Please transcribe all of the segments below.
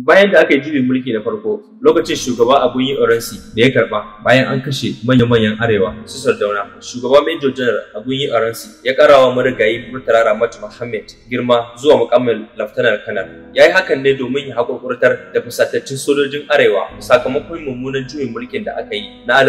bayan da aka yi juyin mulki na farko lokacin shugaba abun yi oransi da ya karba bayan an kashe manya-manyan arewa su sardauna shugaba major general abun yi oransi ya karawa marigayi murtala ramatu muhammad girma zuwa mukammin laftanar kanar ya yi hakan ne domin ya haƙurƙurtar da fusatattun sojojin arewa sakamakon mummunan juyin mulkin da aka yi na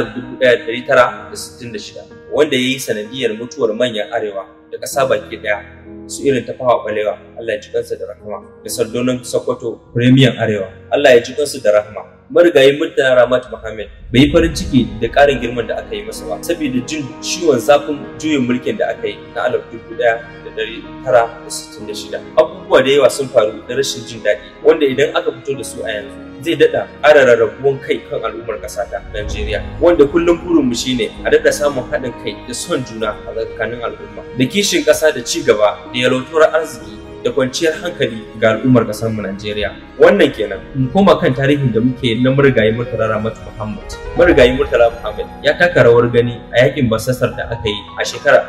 1966 wanda ya yi sanadiyar mutuwar manyan arewa da ƙasa baki ɗaya su irin ta fawa balewa Allah ya ji kansa da rahama da sardonan Sokoto premium arewa Allah ya ji kansu da rahama marigayi Murtala Ramat Muhammad bai yi farin ciki da ƙarin girman da aka yi masa ba saboda jin ciwon zafin juyin mulkin da aka yi na alaf dubu ɗaya da ɗari tara da sittin da shida abubuwa da yawa sun faru da rashin jin daɗi wanda idan aka fito da su a yanzu zai daɗa ƙara rarrabuwan kai kan al'ummar ƙasa ta Najeriya wanda kullum burinmu shine a daɗa samun haɗin kai da son juna a tsakanin al'umma da kishin ƙasa da ci gaba da yalautuwar arziki da kwanciyar hankali ga al'ummar ƙasar mu Najeriya wannan kenan mu koma kan tarihin da muke na marigayi Murtala Ramatu Muhammad marigayi Murtala Muhammad ya taka rawar gani a yakin basasar da aka yi a shekarar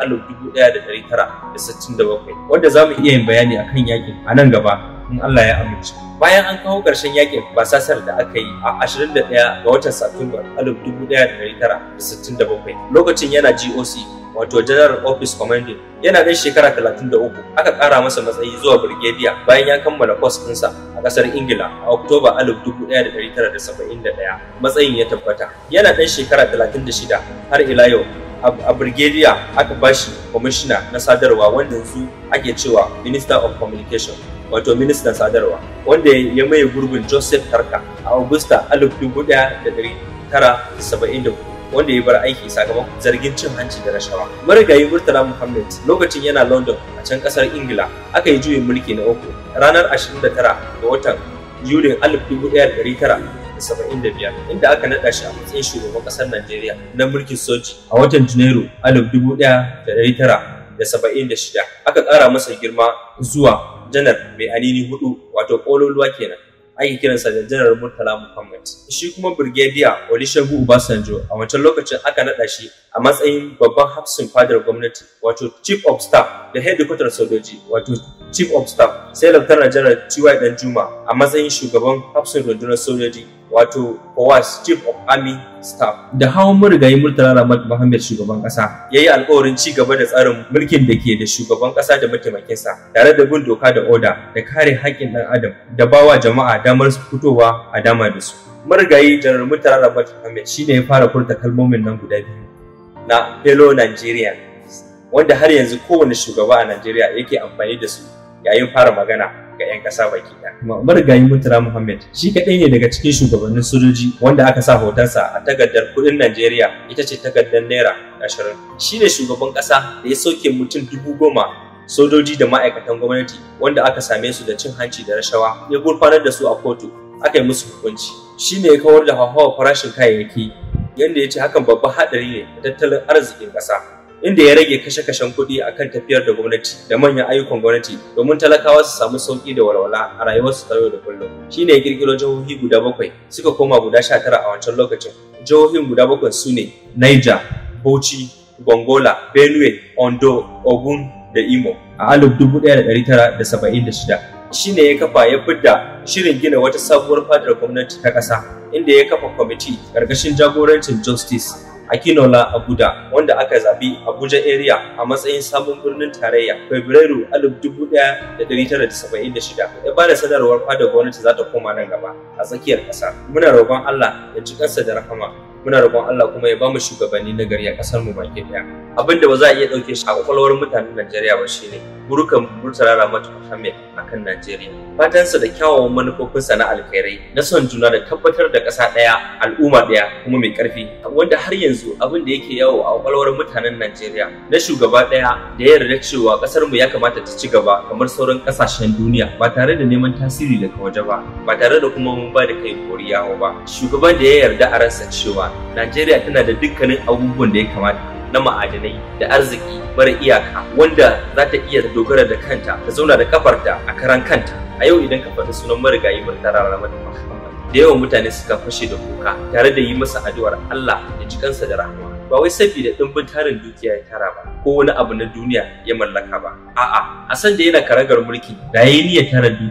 1967 wanda za mu iya yin bayani akan yakin a nan gaba in Allah ya amince bayan an kawo ƙarshen yakin basasar da aka yi a 21 ga watan Satumba 1967 lokacin yana GOC wato General Office Commanding yana ɗan shekara 33 aka ƙara masa matsayi zuwa Brigadier bayan ya kammala kwas ɗinsa a ƙasar Ingila a Oktoba 1971 matsayin ya tabbata yana ɗan shekara 36 har ila yau a Brigadier aka bashi kwamishina na sadarwa wanda yanzu ake cewa Minister of Communication wato ministan sadarwa wanda ya maye gurbin Joseph Tarka a Agusta 1974 wanda ya bar aiki sakamakon zargin cin hanci da rashawa. Marigayi Murtala Muhammad lokacin yana London a can kasar Ingila aka yi juyin mulki na uku ranar 29 ga watan Yulin 1975 inda aka naɗa shi a matsayin shugaban ƙasar Najeriya na mulkin soji a watan Janairu 1976 aka ƙara masa girma zuwa janar mai anini hudu wato ƙololuwa kenan ake kiransa da janar Murtala Muhammad. Shi kuma Brigadier Olusegun Obasanjo a wancan lokacin aka naɗa shi a matsayin babban hafsin fadar gwamnati wato Chief of Staff da Headquarter Sojoji wato Chief of Staff sai Lieutenant General T.Y. Danjuma a matsayin shugaban hafsin rundunar sojoji wato POWAS Chief of Army Staff. Da hawan marigayi Murtala Ramat Muhammad shugaban kasa ya yi alkawarin ci gaba da tsarin mulkin da ke da shugaban kasa da mataimakinsa tare da bin doka da oda da kare haƙƙin ɗan adam da bawa jama'a damar fitowa a dama da su. Marigayi Janar Murtala Ramat Muhammad shi ne ya fara furta kalmomin nan guda biyu na fellow Nigerian wanda har yanzu kowane shugaba a Najeriya yake amfani da su yayin fara magana ga 'yan ƙasa baki ɗaya. Marigayi Murtala Muhammad shi kaɗai ne daga cikin shugabannin sojoji wanda aka sa hotonsa a takardar kuɗin Najeriya ita ce takardar Naira ashirin. Shi ne shugaban ƙasa da ya sauke mutum dubu goma sojoji da ma'aikatan gwamnati wanda aka same su da cin hanci da rashawa ya gurfanar da su a kotu aka yi musu hukunci. Shi ne ya kawar da hauhawar farashin kayayyaki yadda ya ce hakan babban haɗari ne da tattalin arzikin ƙasa. inda ya rage kashe-kashen kuɗi akan tafiyar da gwamnati da manyan ayyukan gwamnati domin talakawa su samu sauƙi da walwala a rayuwarsu ta yau da kullum shine ya kirkiro jihohi guda bakwai suka koma guda sha tara a wancan lokacin jihohin guda bakwai su ne Niger, Bauchi, Gongola, Benue, Ondo, Ogun da Imo a alif dubu ɗaya da ɗari tara da saba'in da shida shine ya kafa ya fidda shirin gina wata sabuwar fadar gwamnati ta ƙasa inda ya kafa kwamiti ƙarƙashin jagorancin Justice Akinola Abuda wanda aka zabi Abuja area a matsayin sabon birnin tarayya Fabrairu 1976 ya bada sanarwar fadar gwamnati za ta koma nan gaba a tsakiyar ƙasa. Muna roƙon Allah ya ji kansa da rahama muna roƙon Allah kuma ya bamu shugabanni na gari a ƙasar mu baki ɗaya. Abin da ba za a iya ɗauke shi a kwakwalwar mutanen Najeriya ba shine burukan Murtala Ramatu Muhammad akan Najeriya. Fatansa da kyawawan manufofinsa na alkhairai na son juna da tabbatar da ƙasa ɗaya al'umma ɗaya kuma mai ƙarfi wanda har yanzu abin da yake yawo a kwakwalwar mutanen Najeriya na shugaba ɗaya da ya yarda cewa ƙasar mu ya kamata ta ci gaba kamar sauran ƙasashen duniya ba tare da neman tasiri daga waje ba ba tare da kuma mun ba da kai koriyawa ba shugaban da ya yarda a ransa cewa Najeriya tana da dukkanin abubuwan da ya kamata na ma'adanai da arziki mara iyaka wanda za ta iya dogara da kanta ta zauna da kafarta a karan kanta a yau idan ka faɗi sunan marigayi Murtala Ramatu Muhammad da yawan mutane suka fashe da kuka tare da yi masa addu'ar Allah ya ji kansa da rahama ba wai saboda ɗimbin tarin dukiya ya tara ba ko wani abu na duniya ya mallaka ba a'a a san da yana karagar mulki da yayi niyyar tara dukiya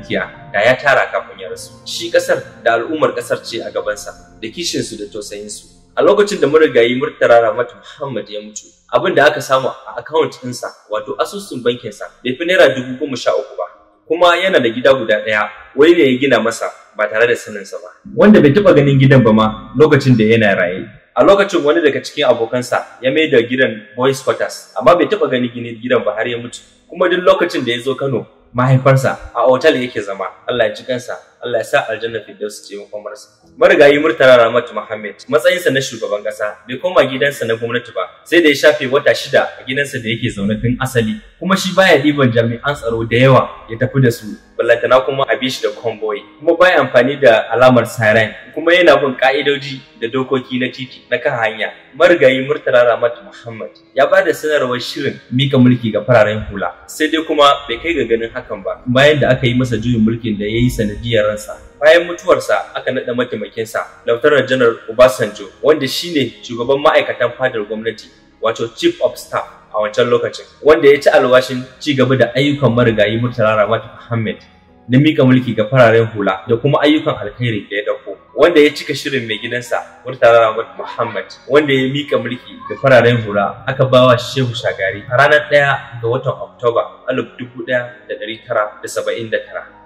da ya tara kafin ya rasu shi kasar da al'ummar kasar ce a gabansa da kishinsu da tausayinsu a lokacin da marigayi murtala ramatu muhammad ya mutu abin da aka samu a akawunt ɗinsa wato asusun bankinsa bai fi naira dubu goma sha uku ba kuma yana da gida guda ɗaya wani ne ya gina masa ba tare da saninsa ba wanda bai taɓa ganin gidan ba ma lokacin da yana raye a lokacin wani daga cikin abokansa ya mai da gidan boys quarters amma bai taɓa ganin ginin gidan ba har ya mutu kuma duk lokacin da ya zo kano mahaifarsa a otal yake zama Allah ya ci kansa Allah ya sa aljanna firdaus ce makomarsa marigayi murtala ramatu muhammad matsayinsa na shugaban kasa bai koma gidansa na gwamnati ba sai da ya shafe wata shida a gidansa da yake zaune tun asali kuma shi baya ɗiban jami'an tsaro da yawa ya tafi da su ballantana kuma a bi shi da convoy kuma baya amfani da alamar siren kuma yana bin ka'idoji da dokoki na titi na kan hanya marigayi murtala ramatu muhammad ya ba da sanarwar shirin mika mulki ga fararen hula sai dai kuma bai kai ga ganin hakan ba bayan da aka yi masa juyin mulkin da ya yi sanadiyar ransa bayan mutuwarsa aka naɗa mataimakinsa lautanar janar obasanjo wanda shine shugaban ma'aikatan fadar gwamnati wato chief of staff a wancan lokacin wanda ya ci alwashin ci gaba da ayyukan marigayi murtala ramatu muhammad na mika mulki ga fararen hula da kuma ayyukan alkhairi da ya dauko wanda ya cika shirin mai gidansa Murtala Ramad Muhammad wanda ya mika mulki ga fararen hula aka bawa Shehu Shagari a ranar ɗaya ga watan Oktoba 1979